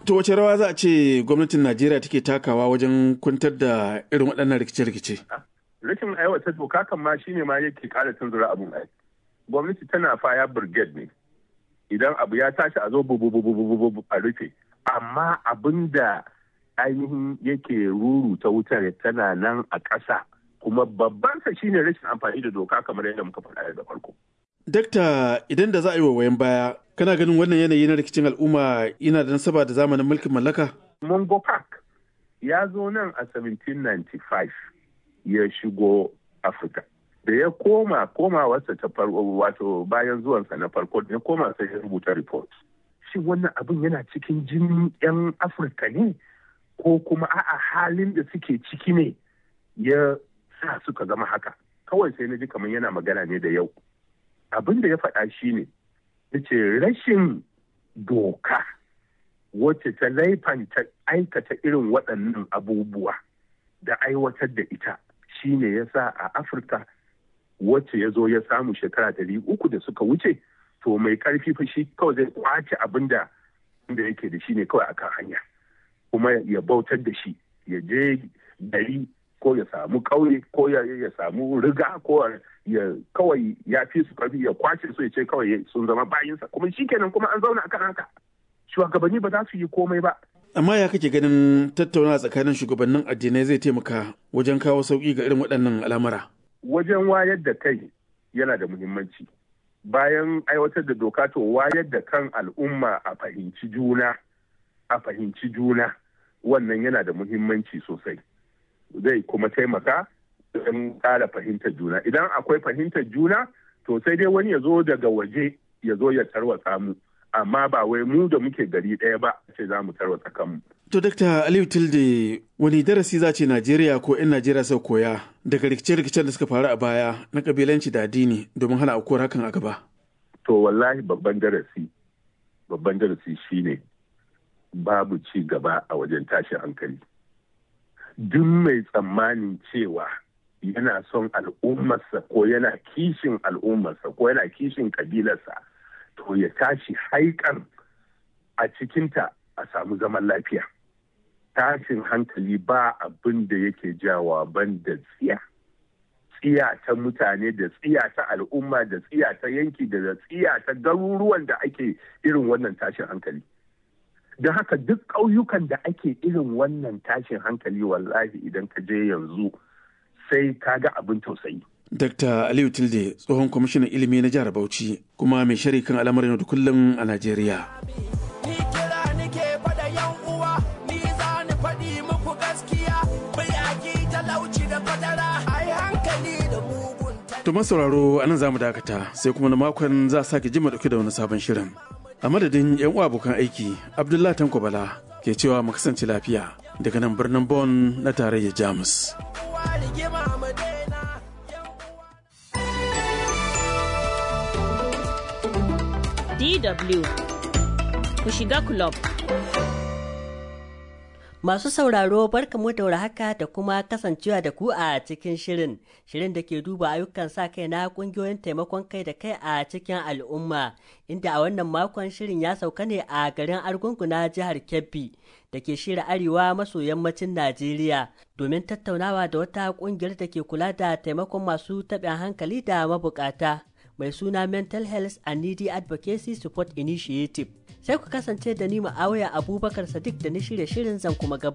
To wace rawa za a ce gwamnatin Najeriya take takawa wajen kwantar da irin waɗannan rikice-rikice? Rashin aiwata doka kan ma shine ma yake ƙara tunzura abun ai. Gwamnati tana faya brigade ne. Idan abu ya tashi a zo bubububububu a rufe. Amma abin da ainihin yake ruru ta wutar tana nan a ƙasa. Kuma babban sa shine rashin amfani da doka kamar yadda muka faɗa daga farko. Dakta idan da za a yi wayan baya, kana ganin wannan yanayi na rikicin al'umma yana da nasaba da zamanin mulkin mallaka? Mongo Park ya zo nan a 1795 ya shigo Afirka. Da ya koma komawarsa ta farko wato bayan zuwansa na farko ya koma sai ya rubuta report. Shi wannan abin yana cikin jinin 'yan Afirka ne ko kuma a'a halin da suke ciki ne ya sa suka zama haka. Kawai sai na ji kamar yana magana ne da yau. abin da ya faɗa shi ne ya ce rashin doka wacce ta laifanta aikata irin waɗannan abubuwa da aiwatar da ita shi ne ya sa a afirka wacce ya zo ya samu shekara ɗari uku da suka wuce to mai ƙarfi fa shi kawai zai kwace abin da yake da shi ne kawai akan hanya kuma ya bautar da shi ya je gari ko ya samu ƙauye ko ya samu riga ko ya kawai ya fi su karfi ya kwace su ya ce kawai sun zama bayinsa kuma shikenan kuma an zauna akan haka shugabanni ba za su yi komai ba amma ya kake ganin tattauna tsakanin shugabannin addinai zai taimaka wajen kawo sauki ga irin waɗannan al'amura wajen wayar da kai yana da muhimmanci bayan aiwatar da doka to wayar da kan al'umma a fahimci juna a fahimci juna wannan yana da muhimmanci sosai zai kuma taimaka don ƙara fahimtar juna idan akwai fahimtar juna to sai dai wani ya zo daga waje ya zo ya tarwatsa mu amma ba wai mu da muke gari ɗaya ba ce za mu tarwatsa kanmu. To Dr. Aliyu Tilde wani darasi za ce Najeriya ko 'yan Najeriya sau koya daga rikice-rikicen da suka faru a baya na kabilanci da addini domin hana aukuwar hakan a gaba? To wallahi babban darasi babban darasi shine babu ci gaba a wajen tashin hankali. Duk mai tsammanin cewa yana son al'ummarsa ko yana kishin al'ummarsa ko yana kishin kabilarsa to ya tashi haikan a cikinta a samu zaman lafiya tashin hankali ba abin da yake jawa ban da tsiya tsiya ta mutane da tsiya ta al'umma da tsiya ta yanki da tsiya ta garuruwan da ake irin wannan tashin hankali don haka duk ƙauyukan da ake irin wannan tashin hankali wallahi idan ka je yanzu sai ka ga abin tausayi. Dr. Aliyu Tilde tsohon kwamishinan ilimi na jihar Bauchi kuma mai shari kan al'amarin yau da kullum a Najeriya. Ni kira nike fada yan uwa, ni za ni faɗi muku gaskiya, bai aki talauci da fadara, ai hankali da mugun To sauraro a nan za mu dakata sai kuma na makon za a sake jima dauke da wani sabon shirin. A madadin 'yan uwa abokan aiki, Abdullahi Tanko Bala ke cewa mu kasance lafiya daga nan birnin Bon na tarayyar Jamus. DW ku shiga club. Masu sauraro barkamu da haka da kuma kasancewa da ku a cikin shirin, shirin da ke duba ayyukan sa kai na kungiyoyin taimakon kai da kai a cikin al'umma, inda a wannan makon shirin ya sauka ne a garin Argungu na jihar Kebbi da ke shirya arewa maso yammacin Najeriya domin tattaunawa da wata kungiyar da ke kula da taimakon masu taɓin hankali da mabukata. mai suna Mental Health and Needy Advocacy Support Initiative. Sai ku kasance da ni ma'awaya Abubakar Sadiq da ni shirye shirin zan kuma gaba.